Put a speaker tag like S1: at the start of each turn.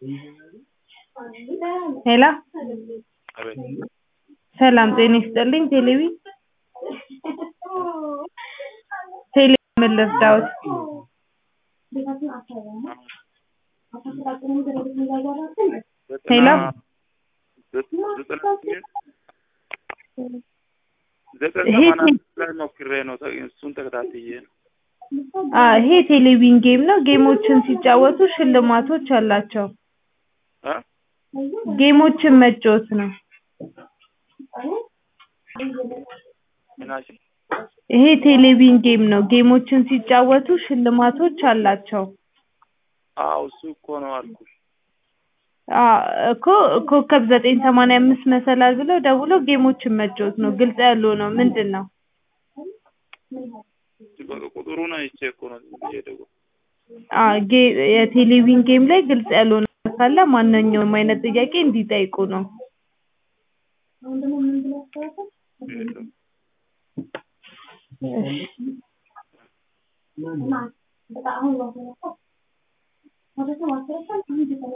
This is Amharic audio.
S1: ሄሎ
S2: አቤት
S1: ሰላም ጤና ይስጥልኝ ቴሌቢ ቴሌ ምን ልርዳዎት? ሄሎ
S2: ዘጠኝ
S1: ይሄ
S2: ሰማንያ ላይ ሞክሬ ነው ተ- እሱን ተከታትዬ ነው።
S1: አ ይሄ ቴሌቪዥን ጌም ነው። ጌሞችን ሲጫወቱ ሽልማቶች አላቸው።
S2: እ?
S1: ጌሞችን መጫወት ነው።
S2: ምናችን
S1: ይሄ ቴሌቪዥን ጌም ነው። ጌሞችን ሲጫወቱ ሽልማቶች አላቸው።
S2: አዎ እሱ እኮ ነው አልኩሽ።
S1: አ እኮ ኮከብ ዘጠኝ ሰማንያ አምስት መሰላል ብለው ደውለው ጌሞችን መጫወት ነው። ግልጽ ያልሆነው ምንድን ነው?
S2: በቃ ቁጥሩን አይቼ እኮ ነው ዝም ብዬ የደወልኩት።
S1: አ ጌ የቴሌቪዥን ጌም ላይ ግልጽ ያልሆነ ካለ ማንኛውም አይነት ጥያቄ እንዲጠይቁ ነው።
S2: የለም።
S1: እሺ